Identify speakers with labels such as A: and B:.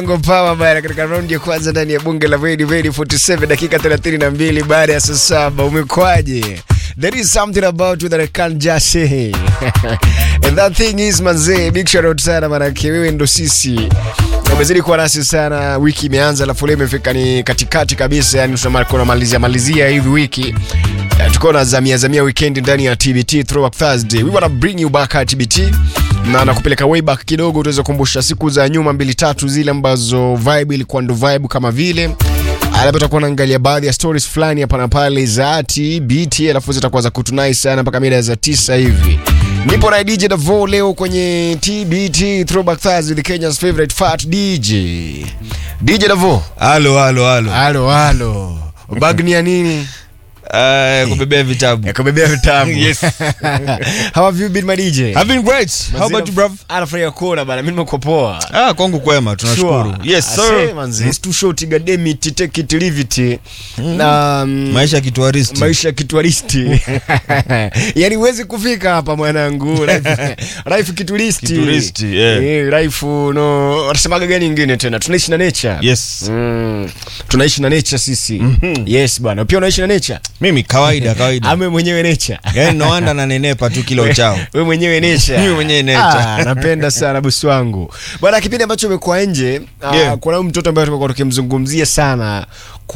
A: Power bana katika raundi ya kwanza ndani ya bunge la Vedi Vedi 47 dakika 32 baada ya saa saba. Umekwaje? There is something about you that I can't just say. And that thing is manze, big shout out sana manake wewe ndo sisi. Umezidi kuwa nasi sana, wiki imeanza alafu leo imefika ni katikati kabisa, yani tunamalizia malizia malizia hivi wiki. Uh, tuko na zamia zamia weekend ndani ya TBT Throwback Thursday. We wanna bring you back at TBT na nakupeleka way back kidogo, tuweze kukumbusha siku za nyuma mbili tatu zile ambazo vibe ilikuwa ndo vibe kama vile alafu tutakuwa naangalia baadhi ya stories fulani hapa na pale za TBT, alafu zitakuwa za kutunai sana mpaka mida za tisa hivi. Nipo na DJ Davo leo kwenye TBT Throwback Thursday, the Kenya's favorite fat DJ. DJ Davo.
B: Halo, halo, halo.
A: Halo halo. Bag ni ya nini?
B: Uh, kubebea vitabu.
A: Ya kubebea vitabu.
B: Yes.
A: How have you been my DJ?
B: I've been great. How about you, bruv?
A: Anafurahia kuona bana, mimi nimekuwa poa.
B: Ah, kwangu kwema, tunashukuru. Yes, sir.
A: tushoti gademit take it leave it na mm,
B: Maisha ya kituaristi.
A: maisha ya kitwaristi yani huwezi kufika hapa mwanangu Life- life kituristi
B: Kituristi, yeah.
A: Eh, life no wanasemaga gani ingine tena tunaishi na nature
B: Yes.
A: Mm, tunaishi na nature sisi yes bwana pia unaishi na nature
B: Mimi kawaida, kawaida.
A: ame mwenyewe nature
B: Yaani no wonder nanenepa tu kilo uchao.
A: wewe mwenyewe nature
B: Mimi mwenyewe nature.
A: Ah, napenda sana bosi wangu bwana kipindi ambacho umekuwa nje
B: Yeah.
A: uh, kuna huyu mtoto ambaye tumekuwa tukimzungumzia sana